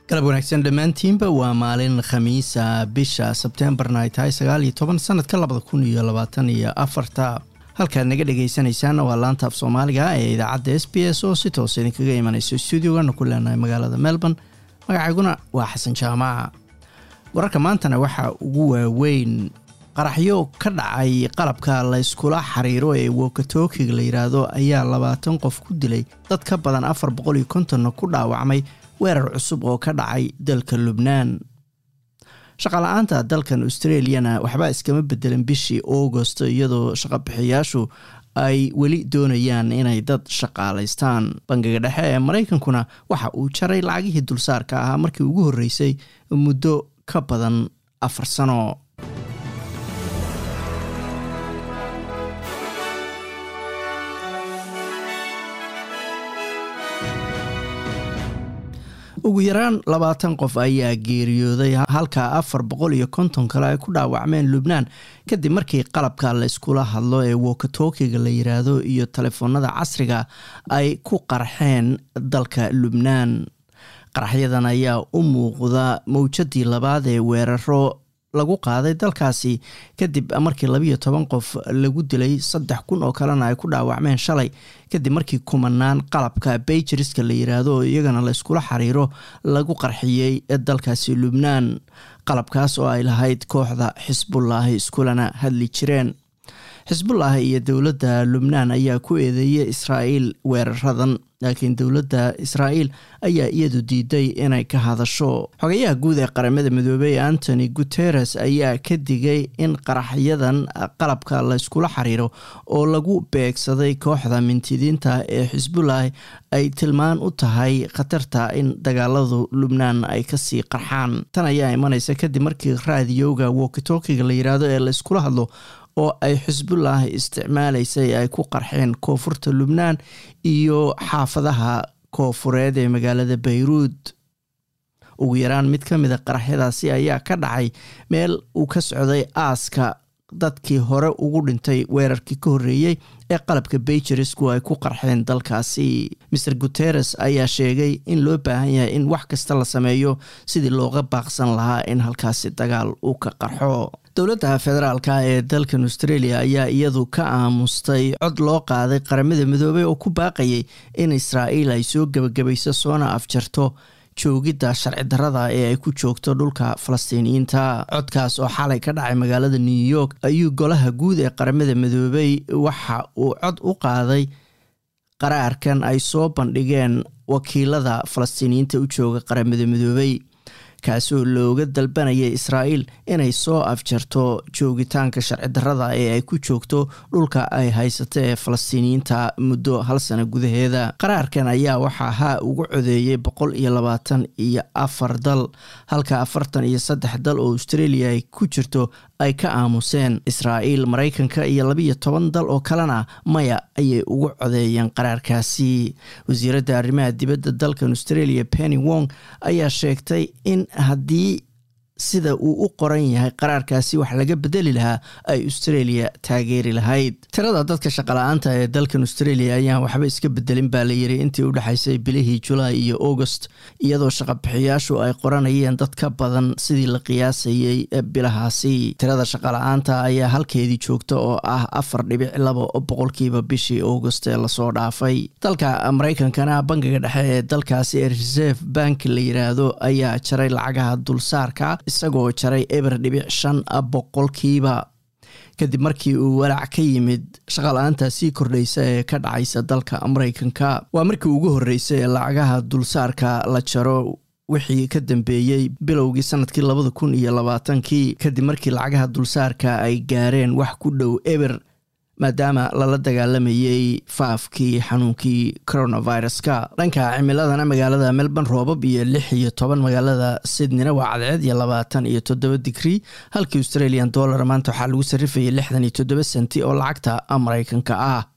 galab wanaagsan dhammaantiinba waa maalin khamiisa bisha sebteembarna ay tahay sagaal iyo toban sanadka labada kun iyo labaatan iyo afarta halkaad naga dhagaysanaysaan waa laanta af soomaaliga ee idaacadda s b s oo si toos idinkaga imanayso stuudiogana ku leenahay magaalada melbourne magacayguna waa xasan jaamaca wararka maantana waxaa ugu waaweyn qaraxyo ka dhacay qalabka layskula xiriiro ee wokatokiga la yidhaahdo ayaa labaatan qof ku dilay dad ka badan afar boqol iyo kontonna ku dhaawacmay weerar cusub oo ka dhacay dalka lubnaan shaqala-aanta dalkan australiana waxba iskama bedelan bishii augost iyadoo shaqabixiyaashu ay weli doonayaan inay dad shaqaalaystaan bangiga dhexe ee maraykankuna waxa uu jaray lacagihii dulsaarka ahaa markii ugu horreysay muddo ka badan afar sano ugu yaraan labaatan qof ayaa geeriyooday halka afar boqol iyo konton kale ay ku dhaawacmeen lubnaan kadib markii qalabka layskula hadlo ee wokatokiga la yiraahdo iyo telefoonada casriga ay ku qarxeen dalka lubnaan qaraxyadan ayaa u muuqda mawjadii labaad ee weeraro lagu qaaday dalkaasi kadib markii labiyo toban qof lagu dilay saddex kun oo kalena ay ku dhaawacmeen shalay kadib markii kumanaan qalabka bayjiriska la yiraahdo oo iyagana layskula xiriiro lagu qarxiyey dalkaasi lubnaan qalabkaas oo ay lahayd kooxda xisbullaahi iskulana hadli jireen xisbullaahi iyo dowladda lubnaan ayaa ku eedeeyay israa'iil weeraradan laakiin dowladda israa'iil ayaa iyadu diiday inay ka hadasho xogayaha guud ee qaramada midoobey antony guteres ayaa ka digay in qaraxyadan qalabka layskula xiriiro oo lagu beegsaday kooxda mintidiinta ee xisbullaahi ay tilmaan u tahay khatarta in dagaaladu lubnaan ay kasii qarxaan tan ayaa imanaysa kadib markii raadiyowga wokitokiga la yiraahdo ee layskula hadlo oo ay xisbullaahi isticmaalaysay ay ku qarxeen koonfurta lubnaan iyo xaafadaha koofureed ee magaalada bayruud ugu yaraan mid ka mida qaraxyadaasi ayaa ka dhacay meel uu ka socday aaska dadkii hore ugu dhintay weerarkii ka horreeyey ee qalabka bayjerisku ay ku qarxeen dalkaasi maer guteres ayaa sheegay in loo baahan yahay in wax kasta la sameeyo sidii looga baaqsan lahaa in halkaasi dagaal uu ka qarxo dowladda federaalka ee dalkan australia ayaa iyadu ka aamustay cod loo qaaday qaramada midoobey oo ku baaqayay in israa'iil ay soo gebagabayso soona afjarto joogidda sharci darada ee ay ku joogto dhulka falastiiniyiinta codkaas oo xalay ka dhacay magaalada new york ayuu golaha guud ee qaramada midoobey waxa uu cod u qaaday qaraarkan ay soo bandhigeen wakiilada falastiiniyiinta u jooga qaramada midoobey kaasoo looga dalbanaya israa'iil inay soo afjarto joogitaanka sharci darada ee ay ku joogto dhulka ay haysato ee falastiiniyiinta muddo hal sano gudaheeda qaraarkan ayaa waxaa haa ugu codeeyay boqol iyo labaatan iyo afar dal halka afartan iyo saddex dal oo australia ay ku jirto ay ka aamuseen israa'iil maraykanka iyo labiyo toban dal oo kalena maya ayay ugu codeeyeen qaraarkaasi wasiiradda arrimaha dibadda dalkan australia penny wong ayaa sheegtay in haddii sida uu u qoran yahay qaraarkaasi wax laga bedeli lahaa ay australia taageeri lahayd tirada dadka shaqala-aanta ee dalkan australia ayaan waxba iska bedelin baa la yiri intii u dhexaysay bilihii julaay iyo august iyadoo shaqabixiyaashu ay qoranayeen dad ka badan sidii la qiyaasayay bilahaasi tirada shaqala-aanta ayaa halkeedii joogta oo ah afar dhibic laba boqolkiiba bishii august ee lasoo dhaafay dalka maraykankana bangiga dhexe ee dalkaasi ee reserve bank la yiraahdo ayaa jaray lacagaha dulsaarka isagoo jaray eber dhibic shan boqolkiiba kadib markii uu walaac ka yimid shaqala-aanta sii kordhaysa ee ka dhacaysa dalka maraykanka waa markii ugu horreysay ee lacagaha dulsaarka la jaro wixii ka dambeeyey bilowgii sanadkii labada kun iyo labaatankii kadib markii lacagaha dulsaarka ay gaareen wax ku dhow eber maadaama lala dagaalamayey faafkii xanuunkii coronaviruska dhanka cimiladana magaalada melbourne roobab iyo lix iyo toban magaalada sydneyna waa cadceed iyo labaatan iyo toddoba digrii halkii australian dollar maanta waxaa lagu sarrifayay lixdan iyo toddoba senti oo lacagta maraykanka ah